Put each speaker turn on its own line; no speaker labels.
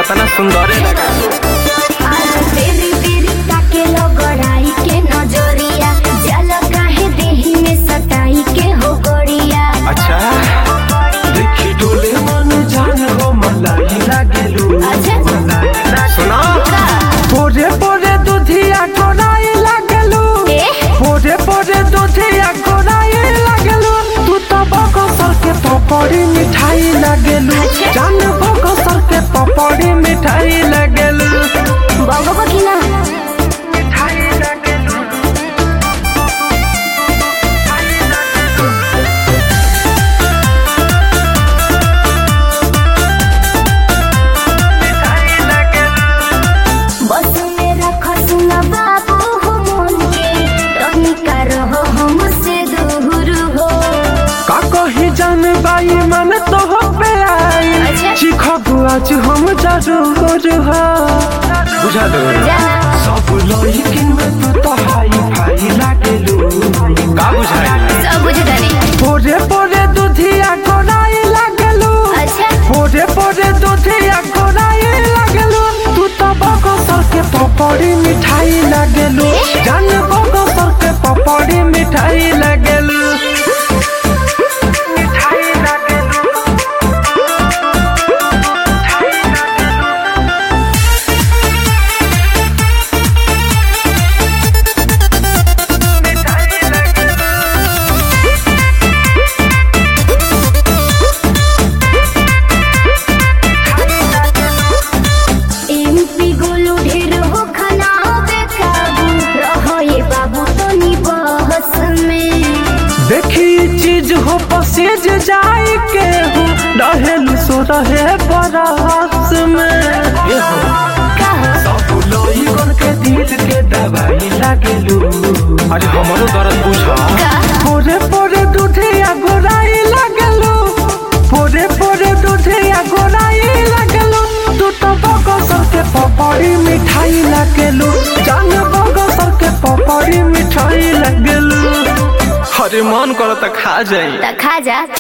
कितना सुंदर है
तेरी तेरी ताके लगड़ाई के नजरिया जल काहे देही में सताई के हो गोरिया
अच्छा
देखी डोले मन जान हो मलाई लागेलू
अच्छा
सुना
पोरे पोरे दुधिया कोराई लागेलू
ए
पोरे पोरे दुधिया कोराई लागेलू तू तो बकसर के पपड़ी मिठाई लागेलू
अच्छा।
जान बकसर के पपड़ी मिठाई लागेलू
बाबा को की ना
मिठाई लागेलू मिठाई लागेलू
बस में रख सुना बाबू हो मन के रही का रहो हमसे दूर हो
का कही जान बाई मन तो हो पे आई
अच्छा।
चिखब आज हम जरूर हो
बुझा दो
जाना
सब लइकिन में तू तो हाई फाई लागेलू
का बुझाई
सब बुझता नहीं
पोरे पोरे दुधिया कोराई लागेलू
अच्छा
पोरे पोरे दुधिया कोराई लागेलू तू तो बकसर के पपड़ी मिठाई लागेलू जान बकसर के पपड़ी मिठाई लागेलू मिठाई लागेलू
एमपी गोलू ढेर हो खाना बेकाबू रहो ये बाबू तो नी बहस में
देखी चीज हो पसेज जाए के हो रहेलू सो रहे बरस में
का हो
सब लइकन के दिल के दवाई लागेलू
अरे हमारो दर्द बुझा
का
पोरे पोरे दूधिया गोराई लागेलू पोरे पोरे दूधिया गोराई लागेलू तू तो बगसर के पपड़ी मिठाई लागेलू जान बगसर के पपड़ी मिठाई लागेलू
अरे मन करो तो खा जाई
त खा जा